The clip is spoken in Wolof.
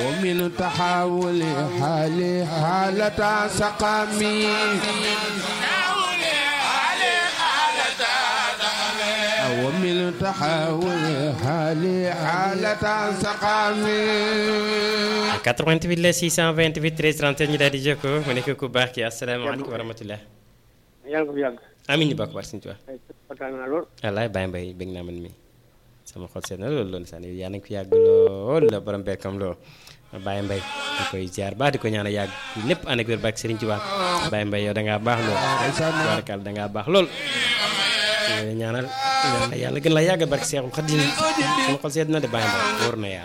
ومن تحول حالي حالة سقامي ومن تحول حالي حالة سقامي 88 la 628 13 37 ñu daal di jokkoo mu nekk ku baax ki asalaamaaleykum wa rahmatulah. yàlla ko fi yàgg. amiin ñu bokk baax suñu tubaab. ay kontaan naa lool. wallaay Baye Mbaye bëgg naa man mi sama xol seet na loolu loolu sax yaa nañ ko yàgg lool la borom berkam lool Baye Mbaye di koy ziar baax di ko ñaan a yàgg lépp ànd ak wér barke Serigne Touba Baye Mbaye yow da ngaa baax lool barkal da ngaa baax lool ñaanal ñaanal yàlla gën la yàgg barke Seexul Xadim sama xol seet na de Baye Mbaye wóor na yàlla